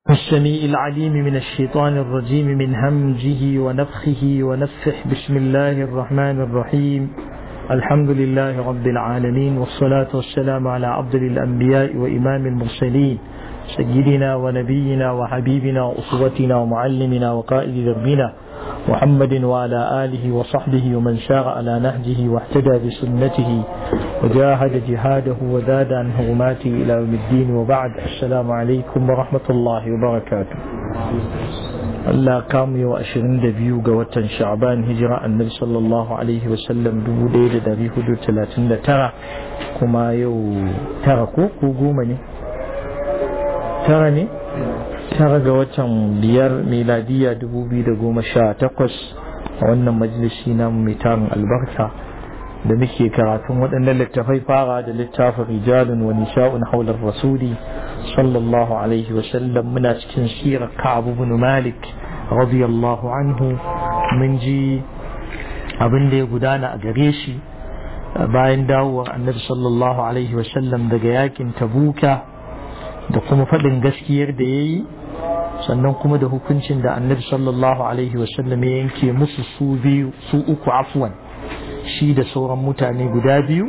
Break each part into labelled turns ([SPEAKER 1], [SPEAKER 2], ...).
[SPEAKER 1] السميع العليم من الشيطان الرجيم من همجه ونفخه ونفخه بسم الله الرحمن الرحيم الحمد لله رب العالمين والصلاة والسلام على أفضل الأنبياء وإمام المرسلين سيدنا ونبينا وحبيبنا وأسوتنا ومعلمنا وقائد دربنا محمد وعلى آله وصحبه ومن سار على نهجه واهتدى بسنته وجاهد جهاده وزاد عن هرماته إلى يوم الدين وبعد السلام عليكم ورحمة الله وبركاته Allah kamu yau ashirin da biyu ga watan sha'ban hijira annabi sallallahu alaihi wasallam dubu ɗaya da dari hudu talatin da tara kuma yau tara ko ko goma ne tara ne tara ga watan biyar miladiya dubu biyu da goma sha takwas a wannan majalisi namu mai tarin albarka da muke karatun waɗannan littafai fara da littafin rijalun wa nisha'un haular rasuli sallallahu alaihi wasallam muna cikin sirar ka'abu bin malik radiyallahu anhu mun ji abin da ya gudana a gare shi bayan dawowar annabi sallallahu alaihi wasallam daga yakin tabuka da kuma faɗin gaskiyar da ya yi sannan kuma da hukuncin da annabi sallallahu alaihi wasallam ya yanke musu su biyu su uku afwan shi da sauran mutane guda biyu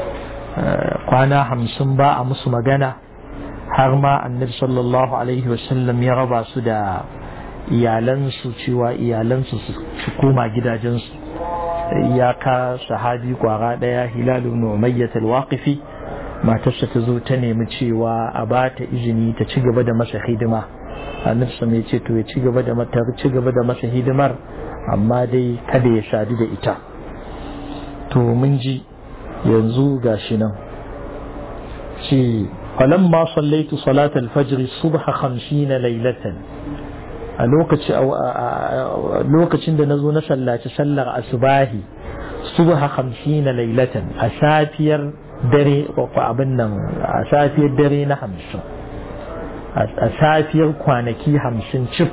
[SPEAKER 1] kwana hamsin ba a musu magana har ma annabi sallallahu alaihi wasallam ya raba su da iyalansu cewa iyalansu su koma gidajensu iyaka sahabi kwara daya hilal ibn umayyah al-waqifi matarsa ta zo ta nemi cewa a ba ta izini ta ci gaba da masa hidima annabi sama ya ce to ya ci gaba da mata ci gaba da masa hidimar amma dai kada ya sadu da ita to mun ji yanzu gashi nan ce falamma sallaitu salat al-fajr subha 50 laylatan a lokaci lokacin da nazo na sallaci sallar asubahi subha 50 laylatan a safiyar dare ko abin nan a safiyar dare na 50 a safiyar kwanaki 50 cif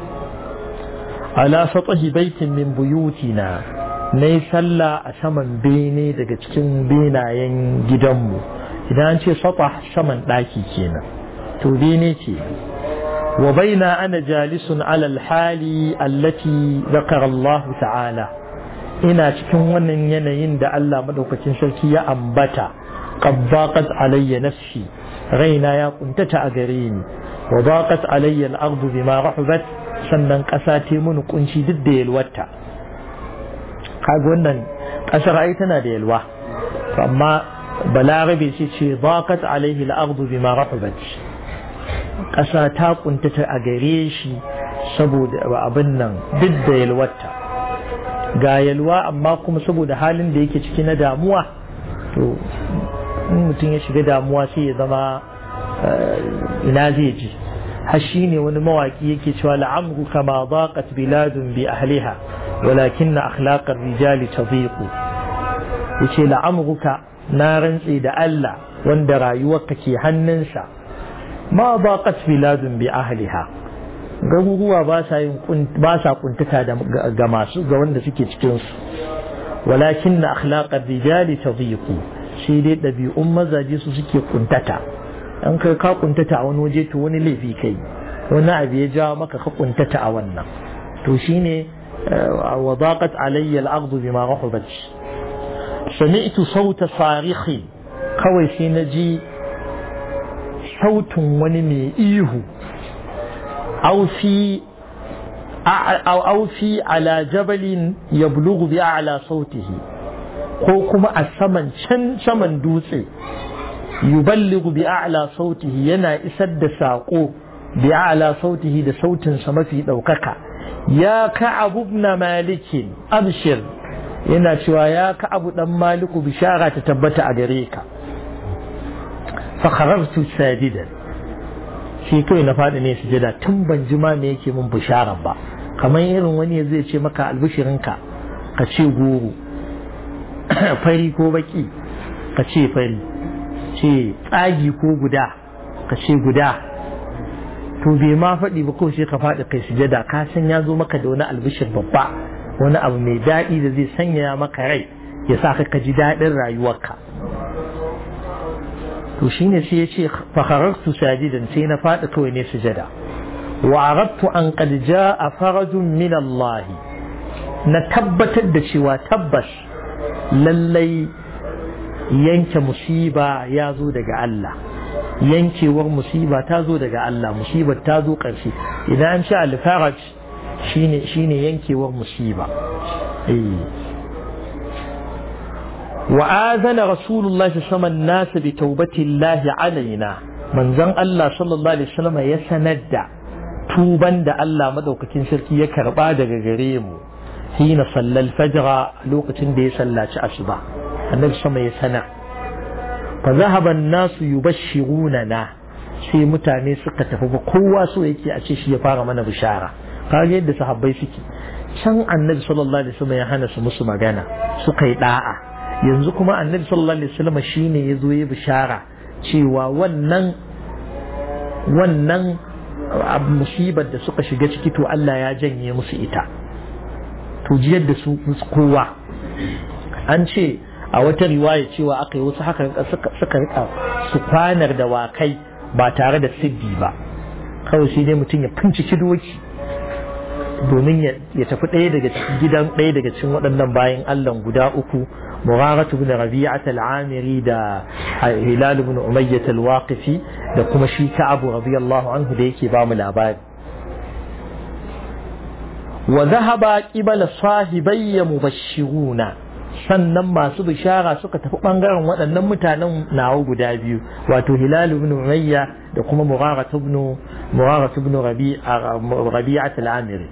[SPEAKER 1] ala satahi baitin min buyutina na yi sallah a saman bene daga cikin benayen gidanmu idan an ce sata saman ɗaki kenan to bene ce wa baina ana jalisun alal hali allati zakara Allah ta'ala ina cikin wannan yanayin da Allah madaukakin sarki ya ambata qabbaqat alayya nafsi raina ya kuntata a gare ni wa daqat alayya al-ardu bima rahabat sannan ƙasa ta mun kunci duk da yalwata kaga wannan ƙasar ai tana da yalwa amma balarabe ce ce baqat alaihi al-ardu bima rahabat ƙasa ta kuntata a gare shi saboda abin nan duk da yalwata ga yalwa amma kuma saboda halin da yake ciki na damuwa to in mutum ya shiga damuwa sai ya zama ina zai ji har shi ne wani mawaki yake cewa la'amru kama baqat biladun bi ahliha ولكن أخلاق الرجال تضيق yace la'amruka na rantse da Allah wanda rayuwarka ke hannunsa ma baqat biladun bi ahliha garuruwa ba sa yin ba sa kuntata ga masu ga wanda suke cikin su walakin akhlaqar rijali tadhiqu shi dai dabi'un mazaje su suke kuntata an kai ka kuntata a wani waje to wani laifi kai wani abu ya jawo maka ka kuntata a wannan to shine وضاقت علي الأرض بما رحبت سمعت صوت صارخ kawai sai na ji sautin wani mai ihu aufi ala jabalin ya bulugu bi ala sautihi ko kuma a saman can saman dutse yuballigu bi ala sautihi yana isar da saƙo bi ala sautihi da sautinsa mafi ɗaukaka ya ka'abu ibn malikin abshir yana cewa ya ka'abu dan maliku bishara ta tabbata a gare ka fa kharartu sadidan shi kai na fadi ne sujada tun ban ji ma me yake min bishara ba kamar irin wani zai ce maka albishirinka ka ce goro fari ko baki ka ce fari ce tsagi ko guda ka ce guda to bai ma faɗi ba kawai sai ka faɗi kai sujada ka san ya zo maka da wani albishir babba wani abu mai daɗi da zai sanya maka rai ya sa ka ka ji daɗin rayuwarka to shine sai ya ce fakharartu sajidan sai na faɗi kawai ne sujada wa aradtu an qad jaa farajun min Allah na tabbatar da cewa tabbas lallai yanke musiba ya zo daga Allah yankewar musiba ta zo daga Allah musibar ta zo ƙarshe idan an ce alfaraj shine shine yankewar musiba wa azana rasulullah sallallahu alaihi nas bi taubati Allah alaina manzon Allah sallallahu alaihi wasallam ya sanar da tuban da Allah madaukakin sarki ya karba daga gare mu hina sallal fajra lokacin da ya sallaci asuba annabi sama ya sanar fa zahaba an-nasu yubashshirunana sai mutane suka tafi ba kowa so yake a ce shi ya fara mana bishara kaga yadda sahabbai suke can annabi sallallahu alaihi wasallam ya hana su musu magana suka yi da'a yanzu kuma annabi sallallahu alaihi wasallam shine ya zo ya bishara cewa wannan wannan musibar da suka shiga ciki to Allah ya janye musu ita to jiyar da su kowa an ce a wata riwaya cewa aka yi wasu haka suka rika su kwanar da wakai ba tare da siddi ba kawai sai dai mutum ya finciki doki domin ya tafi ɗaya daga gidan ɗaya daga cikin waɗannan bayan Allah guda uku Mugharatu ibn Rabi'at al-Amiri da Hilal ibn Umayyah al-Waqifi da kuma shi Ka'abu radiyallahu anhu da yake ba mu labari wa dhahaba qibala sahibayya mubashshiruna sannan masu bishara suka tafi bangaren waɗannan mutanen nawa guda biyu wato hilal ibn umayya da kuma mugharat ibn mugharat ibn rabi'at al-amiri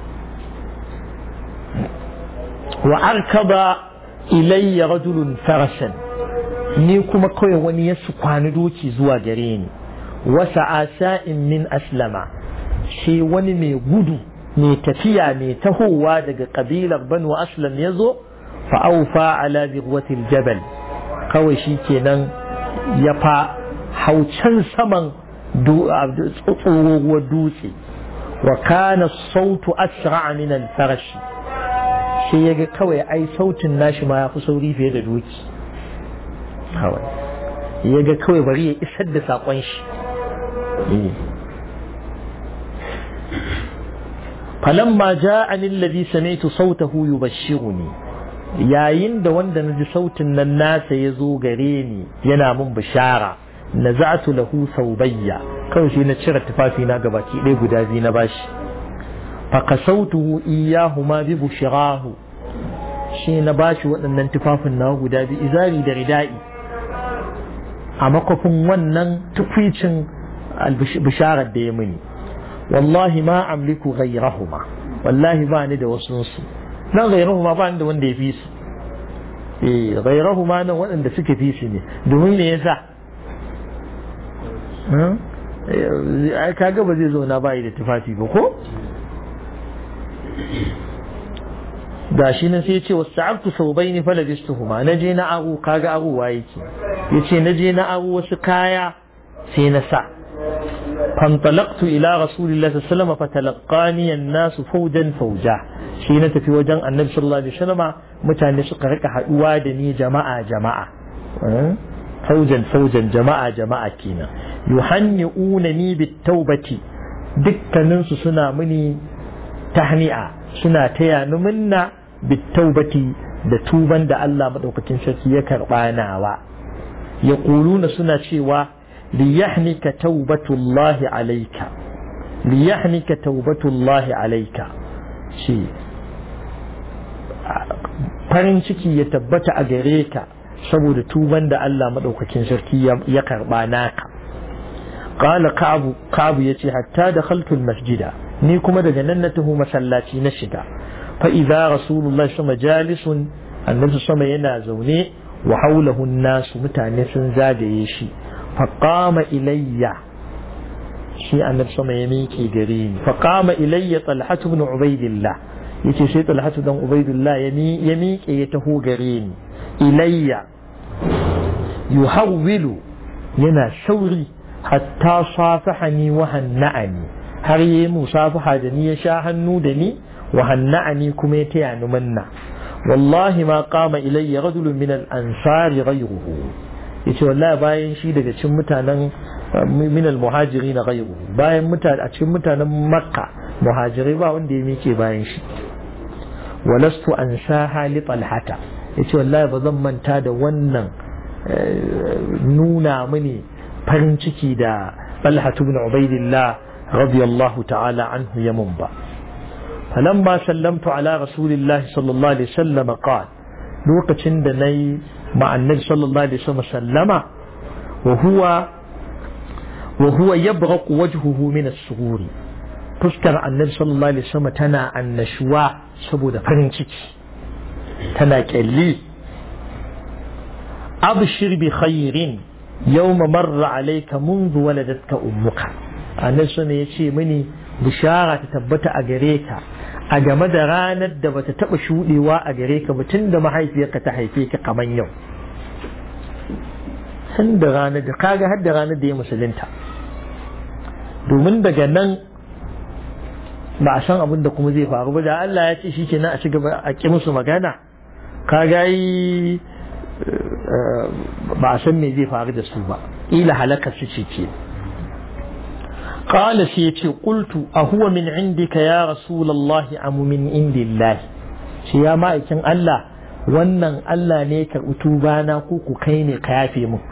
[SPEAKER 1] wa arkaba ilayya rajulun farashan ni kuma kawai wani ya su kwani doki zuwa gare ni wasa asa'in min aslama shi wani mai gudu mai tafiya mai tahowa daga kabilar banu aslam ya zo fa'aufa ala birwatil jabal kawai shi kenan ya fa haucan saman tsohuwar dutse wa kana sautu asra'a min al-farashi sai ya ga kawai ai sautin nashi ma ya fi sauri fiye da doki kawai ya ga kawai bari ya isar da saƙon shi falamma ja'ani alladhi sami'tu sautahu yubashshiruni yayin da wanda naji sautin nan nasa ya zo gare ni yana min bishara naza'tu lahu saubayya kawai sai na cire tufafi na gabaki ɗaya guda biyu na bashi fakasautuhu iyahuma bi bushirahu shi na bashi waɗannan tufafin nawa guda biyu izari da rida'i a makwafin wannan tukwicin bisharar da ya mini wallahi ma amliku ghayrahuma wallahi ba ni da wasu su nan ghayrahuma ba ni da wanda ya fi su eh ghayrahuma nan waɗanda suke fi su ne domin me yasa ai kaga ba zai zauna ba da tufafi ba ko da shi nan sai ya ce wasu sa'abtu sau bai ni falabistuhuma na je na aro kaga arowa yake ya ce na je na aro wasu kaya sai na sa fantalaktu ila rasulillah sallama fatalaqani nasu faujan fauja shi na tafi wajen annabi sallallahu alaihi wasallam mutane suka rika haduwa da ni jama'a jama'a faujan faujan jama'a jama'a kenan yuhanni'una ni bit-taubati dukkaninsu suna mini tahni'a suna taya ni minna bitaubati da tuban da Allah madaukakin sarki ya karba nawa ya kuluna suna cewa liyahnika taubatullahi alayka liyahnika taubatullahi alayka shi farin ciki ya tabbata a gare ka saboda tuban da Allah madaukakin sarki ya karba naka qala ka'bu ka'bu yace hatta dakhaltu al-masjida ni kuma daga nan na taho masallaci na shiga fa idza rasulullah sama jalisun annabi sama yana zaune wa haulahu nasu mutane sun zagaye shi fa qama ilayya shi annabi sama ya miƙe gare ni fa qama ilayya talhatu ibn ubaidillah yace sai talhatu dan ubaidillah ya miƙe ya taho gare ni ilayya yuhawwilu yana sauri hatta safahani wa hanna'ani har yi musafaha da ni ya sha hannu da ni wa hanna'ani kuma ya taya ni manna wallahi ma qama ilayya rajulun min al-ansari ghayruhu yace wallahi bayan shi daga cikin mutanen min al-muhajirin ghayru bayan mutane a cikin mutanen makka muhajirai ba wanda ya mike bayan shi walastu ansaha li talhata yace wallahi ba zan manta da wannan nuna mini farin ciki da talhatu ibn ubaidillah radiyallahu ta'ala anhu yamun ba فلما سلمت على رسول الله صلى الله عليه وسلم قال لوقتين da nayi مع النبي صلى الله عليه وسلم سلم وهو وهو يبرق وجهه من السرور fuskar annabi sallallahu alaihi wasallam tana annashuwa saboda farin ciki tana kyalli abshir bi khairin yawma marra alayka منذ waladatka ummuka annabi sallallahu ya ce mini bishara ta tabbata a gare ka a game da ranar da bata taba shudewa a gare ka ba tun da mahaifiyarka ta haife ka kaman yau tun da ranar da kaga har da ranar da ya musulunta domin daga nan ba a san abin da kuma zai faru ba da Allah ya ce shi ke nan a ci gaba a ƙi musu magana kaga yi ba a san me zai faru da su ba ila halakar su ce ke قال سيتي قلت أهو من عندك يا رسول الله أم من عند الله يا ما إكن الله wannan Allah ne ka utubana ko ku kai ne ka yafe mu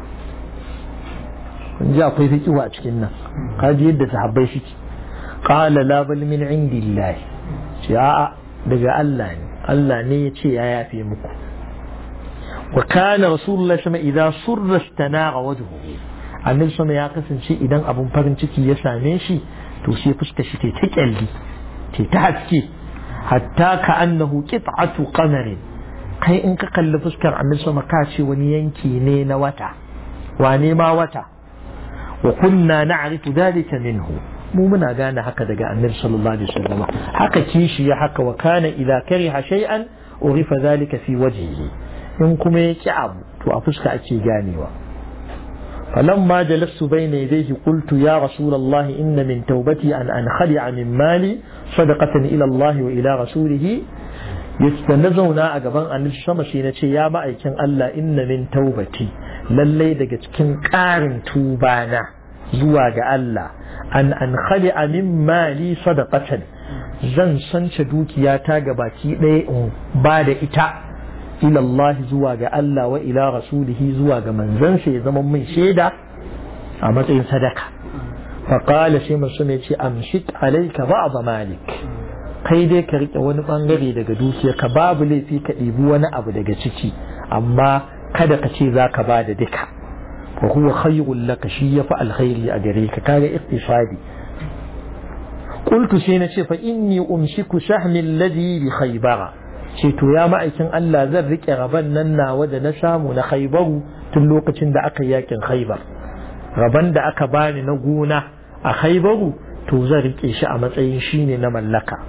[SPEAKER 1] ji akwai fikiwa a cikin nan kaji yadda sahabbai suke qala la bal min indillah ce a'a daga Allah ne Allah ne ya ce ya yafe muku wa kana rasulullahi sama idza surra istanaqa wajhuhu annabi sama ya kasance idan abun farin ciki ya same shi to sai fuska shi ta kyalli ta haske hatta ka annahu qit'atu qamarin kai in ka kalli fuskar annabi sama ka ce wani yanki ne na wata wane ma wata wa kunna na'rifu dhalika minhu mu muna gane haka daga annabi sallallahu alaihi wasallam haka kishi ya haka wa kana idza kariha shay'an urifa dhalika fi wajhihi in kuma ya ki abu to a fuska ake ganewa فلما جلست بين يديه قلت يا رسول الله إن من توبتي أن أنخلع من مالي صدقة إلى الله وإلى رسوله يستنزونا أقبان أن الشمس ينتي يا مأيكن ألا إن من توبتي للي دقت كن قارن توبانا زواج ألا أن أنخلع من مالي صدقة zan sance dukiyata ga baki ɗaya in ba da ita ila Allah zuwa ga Allah wa ila rasulihi zuwa ga manzansa ya zama min shaida a matsayin sadaka faƙala sai masu ne ce amshit alaika ba'd malik kai dai ka rike wani bangare daga dukiya ka babu laifi ka ɗibi wani abu daga ciki amma kada ka ce za ka ba da duka fa huwa khayrun laka shi yafi alkhairi a gare ka kaga iktisadi qultu sai na ce fa inni umsiku sahmi alladhi bi khaybara ce to ya ma'aikin Allah zan rike rabon nan nawa da na samu na khaybaru tun lokacin da aka yakin khaybar rabon da aka bani na gona a khaybaru to zan rike shi a matsayin shine na mallaka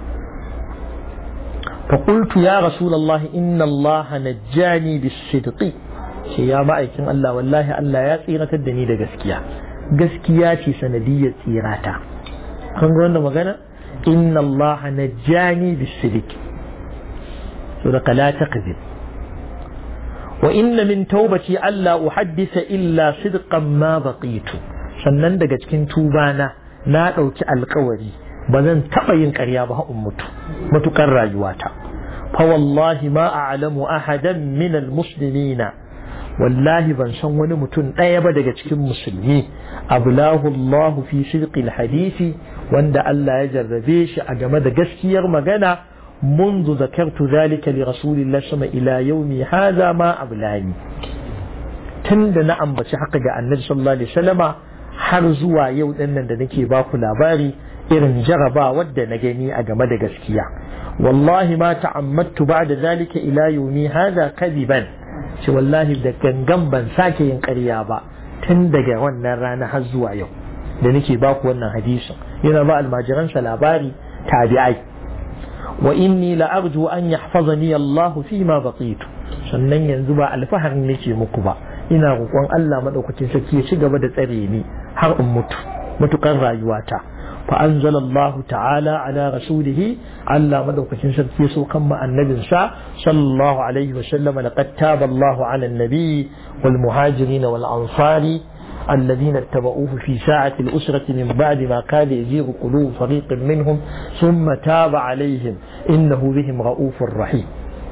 [SPEAKER 1] فقلت يا رسول الله إن الله نجاني بالصدق ce ya ma'aikin Allah wallahi Allah ya tsiratar da ni da gaskiya gaskiya ce sanadiyar tsirata kan ga wannan magana inna Allah najjani bis-sidq so da la taqzib wa inna min taubati alla uhaddisa illa sidqan ma baqitu sannan daga cikin tubana na dauki alkawari ba zan taba yin ƙarya ba in mutu matukar rayuwata fa wallahi ma a'lamu ahadan min al-muslimina wallahi ban san wani mutum ɗaya ba daga cikin musulmi ablahu Allah fi shirqil hadisi wanda Allah ya jarrabe shi a game da gaskiyar magana منذ ذكرت ذلك لرسول الله صلى الله عليه وسلم إلى يومي هذا ما أبلاني تند نعم بس حق النبي صلى الله عليه وسلم har zuwa yau ɗin nan da nake ba ku labari irin jaraba wadda na gani a game da gaskiya wallahi ma ta'ammattu ba'da zalika ila yawmi hadha kadiban ce wallahi da gangan ban sake yin ƙarya ba tun daga wannan rana har zuwa yau da nake ba ku wannan hadisin yana ba almajiransa labari tabi'ai wa inni la arju an yahfazani Allah fi ma baqitu sannan yanzu ba alfaharin nake muku ba ina roƙon Allah madaukakin sarki ya ci gaba da tsare ni har in mutu mutukar rayuwata fa anzalallahu ta'ala ala rasulihi Allah madaukakin sarki so kan ma annabin sa sallallahu alaihi wa sallam laqad taba Allah ala an-nabi wal muhajirin wal ansari الذين اتبعوه في ساعة الأسرة من بعد ما كاد يزيغ قلوب فريق منهم ثم تاب عليهم إنه بهم رؤوف رحيم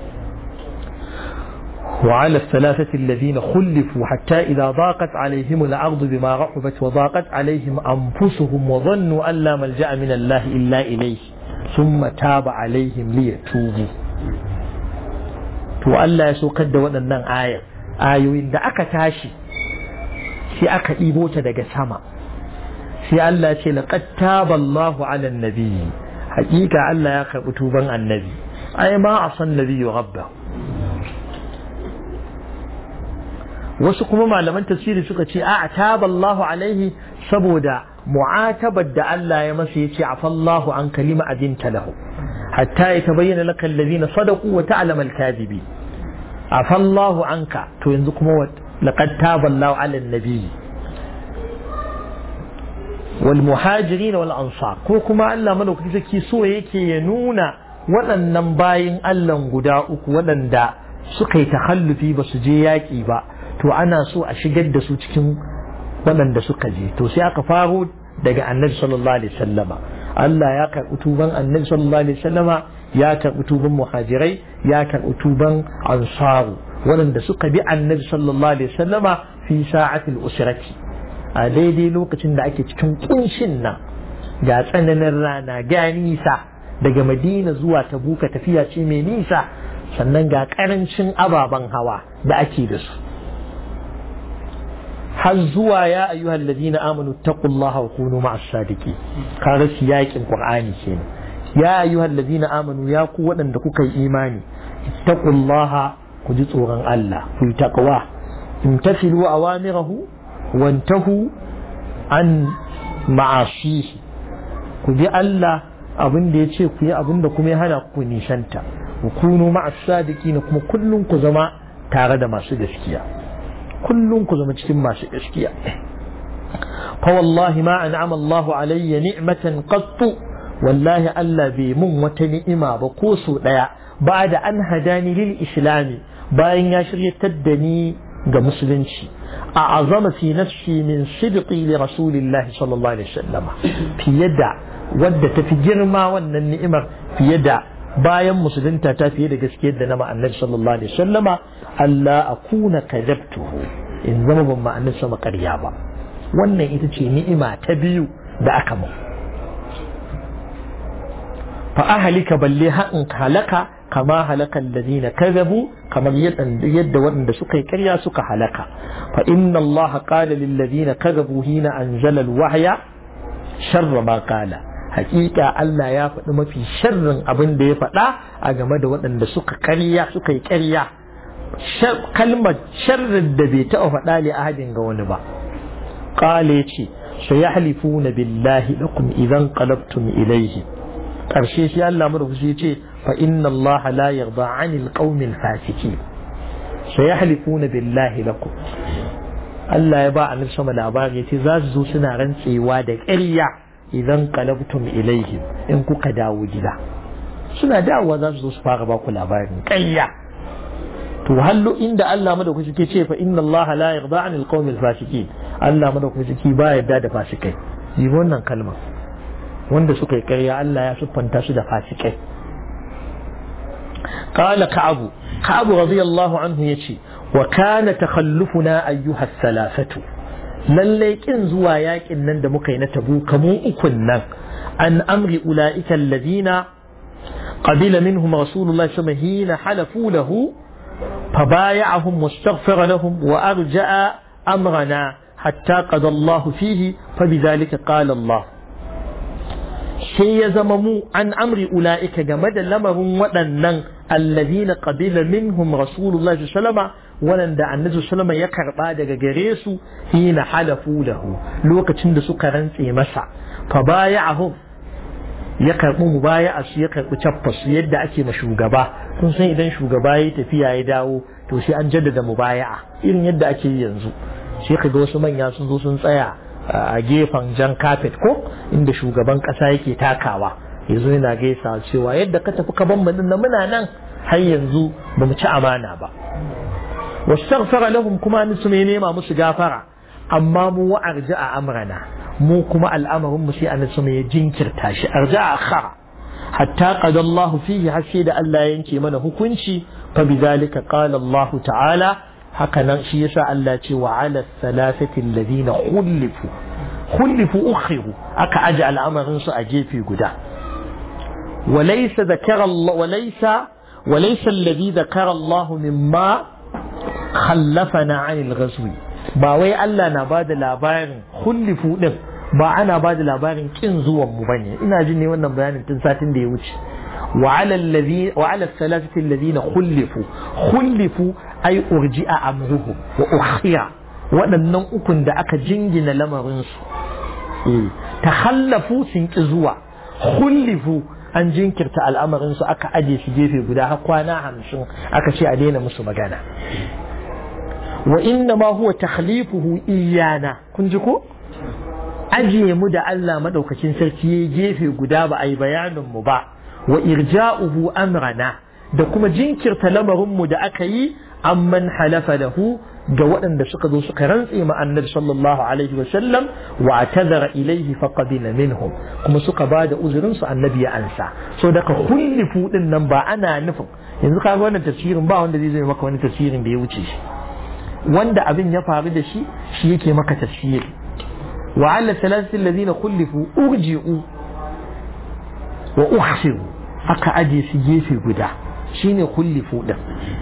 [SPEAKER 1] وعلى الثلاثة الذين خلفوا حتى إذا ضاقت عليهم الأرض بما رحبت وضاقت عليهم أنفسهم وظنوا أن لا ملجأ من الله إلا إليه ثم تاب عليهم ليتوبوا to Allah ya saukar da waɗannan ayar ayoyin da aka tashi sai aka ɗibo ta daga sama sai Allah ce laqad taballahu ala nabiyyi hakika Allah ya karɓi tuban annabi ai ma a san nabiyyu rabba wasu kuma malaman tafsiri suka ce a taballahu alaihi saboda mu'atabar da Allah ya masa yace afallahu an kalima adinta lahu hatta ya tabayyana laka allazina sadaqu wa ta'lamu al-kadhibi afallahu anka to yanzu kuma laqad taballahu ala an-nabi wal muhajirin wal ansar ko kuma Allah madaukaki saki so yake ya nuna waɗannan bayin Allah guda uku waɗanda suka yi takhallufi ba su je yaƙi ba to ana so a shigar da su cikin waɗanda suka je to sai aka faro daga annabi sallallahu alaihi wasallama Allah ya karɓi tuban annabi sallallahu alaihi wasallama ya karɓi tuban muhajirai ya karɓi tuban ansaru waɗanda suka bi annabi sallallahu alaihi wasallama fi sa'atil usrati a daidai lokacin da ake cikin kunshin nan ga tsananin rana ga nisa daga madina zuwa tabuka tafiya ce mai nisa sannan ga karancin ababen hawa da ake da su har zuwa ya ayyuhal ladina amanu taqullaha wa kunu ma'as sadiqi kaga siyakin qur'ani kenan ya ayyuhal ladina amanu ya ku waɗanda kuka yi imani taqullaha ku ji tsoron Allah ku yi taqwa imtasilu awamirahu wantahu an ma'asihi ku bi Allah abin da ya ce ku yi abin da kuma ya hana ku nishanta ku kunu ma'as sadiqi kuma kullum ku zama tare da masu gaskiya kullum ku zama cikin masu gaskiya fa wallahi ma an'ama Allah alayya ni'matan qattu wallahi Allah bai mun wata ni'ima ba ko so daya ba da an hadani lil islami bayan ya shiryatar da ni ga musulunci a azama fi nafsi min sidqi li rasulillahi sallallahu alaihi wasallam fiye da wadda tafi girma wannan ni'imar fiye da bayan musulunta ta fiye da gaskiyar da na ma'annabi sallallahu alaihi wasallama Allah akuna kadabtuhu in zama ban ma'annabi sama ƙarya ba wannan ita ce ni'ima ta biyu da aka mu fa ahlika balle haƙin halaka kama halaka alladhina kadhabu kamar yadda waɗanda suka yi ƙarya suka halaka fa inna Allah qala lil ladina kadhabu hina anzala al wahya sharra ma qala hakika Allah ya faɗi mafi sharrin abin da ya faɗa a game da waɗanda suka karya suka yi karya kalmar sharrin da bai taɓa faɗa li ahadin ga wani ba qala yace sayahlifuna billahi lakum idan qalabtum ilayhi karshe shi Allah mu ya ce fa inna Allah la yarda 'anil qaumil fasiqin sayahlifuna billahi lakum Allah ya ba annabi sama labari yace za su zo suna rantsewa da ƙarya idan qalabtum ilaihim in kuka dawo gida suna dawowa za su zo su fara ba ku labarin ƙarya to hallo inda Allah madaukaki ke ce fa inna Allah la yarda 'anil qawmil fasiqin Allah madaukaki ba yarda da fasikai yi wannan kalma wanda suka yi ƙarya Allah ya siffanta su da fasikai قال كعب كعب رضي الله عنه يشي وكان تخلفنا أيها الثلاثة lallai kin zuwa yakin nan da muka yi na tabu kamu ukun nan an amri ula'ika alladhina qabila minhum rasulullahi sallallahu alaihi hina halafu lahu fabaya'ahum wastaghfara lahum wa arja'a amrana hatta qada Allah fihi fabidhalika qala Allah sai ya zama mu an amri ula'ika game da lamarin waɗannan alladhina qabila minhum rasulullahi sallallahu alaihi wasallam waɗanda annabi sallama ya karɓa daga gare su hina halafu lahu lokacin da suka rantse masa fa baya'ahum ya karɓi mubaya'a su ya karɓi cappa su yadda ake ma shugaba kun san idan shugaba ya tafiya ya dawo to sai an jaddada mubaya'a irin yadda ake yi yanzu sai ka ga wasu manya sun zo sun tsaya a gefen jan kafet ko inda shugaban ƙasa yake takawa yanzu yana gaisa cewa yadda ka tafi ka ban mu muna nan har yanzu ba mu ci amana ba واستغفر لهم كما نسمي نيما مسغافرة amma mu wa arja'a amrana mu kuma al'amarin mu sai annabi sama ya jinkirta shi arja'a akhara hatta qada Allah fihi har sai da Allah ya yanke mana hukunci fa bidhalika qala Allah ta'ala haka nan shi yasa Allah ce wa ala thalathati alladhina khulifu khulifu ukhiru aka aje al'amarin su a gefe guda وليس ذكر الله وليس وليس الذي ذكر الله مما خلفنا عن الغزو ba wai Allah na ba da labarin hullifu din ba ana ba da labarin kin zuwan mu bane ina jin ne wannan bayanin tun satin da ya wuce wa ala allazi wa ala thalathati alladhina khulifu khulifu ay urji'a amruhum wa ukhira waɗannan ukun da aka jingina lamarin su eh takhallafu sun ki zuwa khulifu an jinkirta al'amarin su aka aje su gefe guda har kwana hamsin aka ce a daina musu magana wa inna ma huwa takhlifuhu iyana kun ji ko ajiye mu da Allah madaukakin sarki ya gefe guda ba a yi bayanin mu ba wa irja'uhu amrana da kuma jinkirta lamarin mu da aka yi amman halafa lahu ga waɗanda suka zo suka rantse ma annabi sallallahu alaihi wa sallam wa atadara ilaihi faqabila minhum kuma suka ba da uzurin su annabi ya ansa so daga kullifu din nan ba ana nufin yanzu kaga wannan tafsirin ba wanda zai zai maka wani tafsirin da ya wuce shi wanda abin ya faru da shi shi yake maka tafsiri wa ala salasatin ladina kullifu urji'u wa ukhsiru aka aje su gefe guda shine kullifu din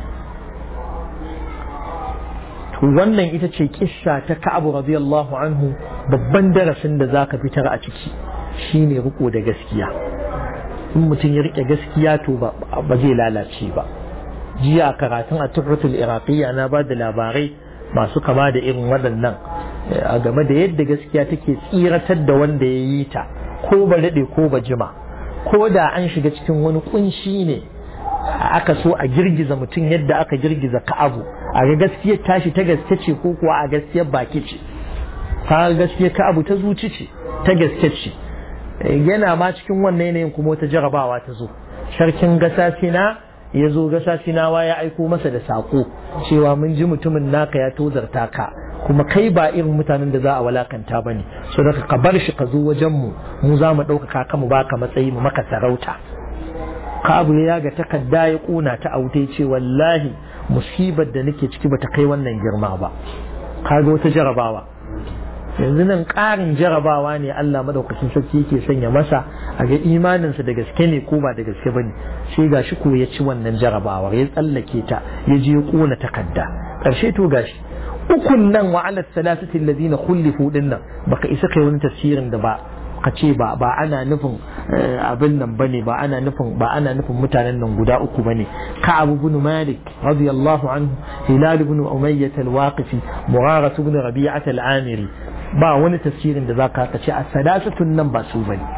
[SPEAKER 1] wannan ita ce kissa ta Ka'ab radiyallahu anhu babban darasin da zaka fitar a ciki shine riko da gaskiya in mutum ya rike gaskiya to ba zai lalace ba jiya karatun a tuhratul iraqiyya na ba da labarai masu kama da irin waɗannan a game da yadda gaskiya take tsiratar da wanda ya yi ta ko ba daɗe ko ba jima ko da an shiga cikin wani kunshi ne aka so a girgiza mutum yadda aka girgiza ka'abu a ga gaskiyar tashi ta gaske ce ko kuwa a gaskiyar baki ce ka gaskiyar ka'abu ta zuci ce ta gaske ce yana ma cikin wannan yanayin kuma wata jarabawa ta zo sarkin gasasina ya zo gasasinawa ya aiko masa da sako cewa mun ji mutumin naka ya tozarta ka kuma kai ba irin mutanen da za a walakanta bane so da ka bar shi ka zo wajen mu mu za mu ɗaukaka ka mu baka matsayi mu maka sarauta kabu ya ga takarda ya kuna ta aute ce wallahi musibar da nake ciki bata kai wannan girma ba kaga wata jarabawa yanzu nan ƙarin jarabawa ne Allah madaukakin sarki yake sanya masa a ga imaninsa da gaske ne ko ba da gaske bane sai gashi ko ya ci wannan jarabawar ya tsallake ta ya je ya kona takarda ƙarshe to gashi ukun nan wa ala salasati alladhina khulifu dinnan baka isa kai wani tafsirin da ba ka ce ba ba ana nufin abin nan bane ba ana nufin ba ana nufin mutanen nan guda uku bane Ka'ab ibn Malik radiyallahu anhu Hilal ibn Umayyah al-Waqifi Mughira ibn Rabi'ah al-Amiri ba wani tafsirin da zaka ka ce as-salasatun nan ba su bane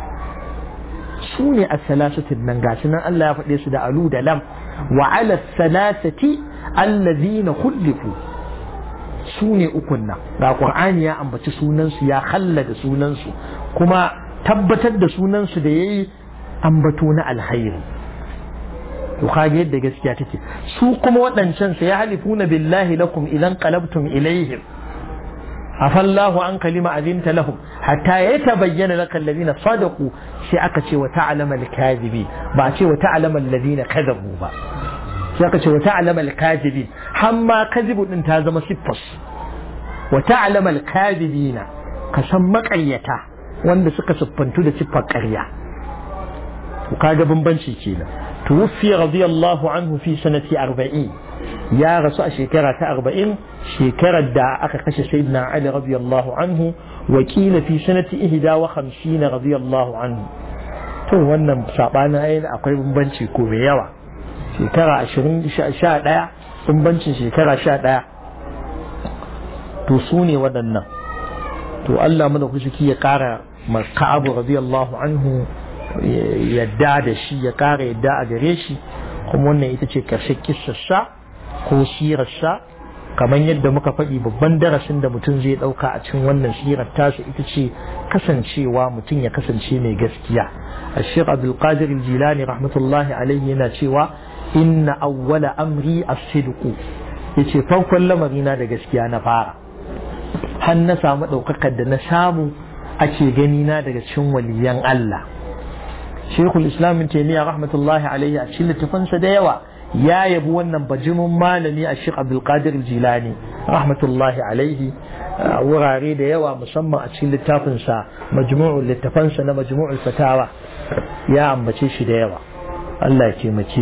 [SPEAKER 1] su ne as-salasatun nan gashi nan Allah ya faɗe su da alu da lam wa ala as-salasati allazina khulifu su ne ukun nan ga qur'ani ya ambaci sunansu ya khallada sunansu kuma tabbatar da sunansu da yayi ambato na alhairi to kage yadda gaskiya take su kuma waɗancan sai halifuna billahi lakum idan qalabtum ilaihim afallahu an kalima azinta lahum hatta yatabayyana laka alladhina sadaqu sai aka ce wa ta'lama al-kadhibi ba ce wa ta'lama alladhina kadhabu ba sai aka ce wa ta'lama al-kadhibin hamma kadhibu din ta zama siffas wa ta'lama al-kadhibina ka san maƙaryata wanda suka siffantu da siffar ƙarya to kaga bambanci kenan tuwfi radiyallahu anhu fi sanati 40 ya rasu a shekara ta 40 shekarar da aka kashe sayyidina ali radiyallahu anhu wakila fi sanati 51 radiyallahu anhu to wannan sabanin ayin akwai bambanci ko mai yawa shekara 20 11 bambancin shekara 11 to su ne waɗannan to Allah mana kushiki ya ƙara Ka'abu radiyallahu anhu yadda da shi ya ƙara yadda a gare shi kuma wannan ita ce ƙarshen kissarsa ko sirarsa kamar yadda muka faɗi babban darasin da mutum zai ɗauka a cikin wannan sirar tasa ita ce kasancewa mutum ya kasance mai gaskiya الشيخ عبد القادر الجيلاني رحمة الله عليه yana cewa inna awwala amri as-sidq yace farkon lamarina da gaskiya na fara har na samu ɗaukakar da na samu ake gani na daga cikin waliyan Allah Sheikhul Islam bin Taymiyyah rahmatullahi alaihi a cikin littafansa da yawa ya yabi wannan bajimin malami a Sheikh Abdul Qadir Jilani rahmatullahi alaihi a wurare da yawa musamman a cikin littafinsa majmu'ul littafansa na majmu'ul fatawa ya ambace shi da yawa Allah ya taimake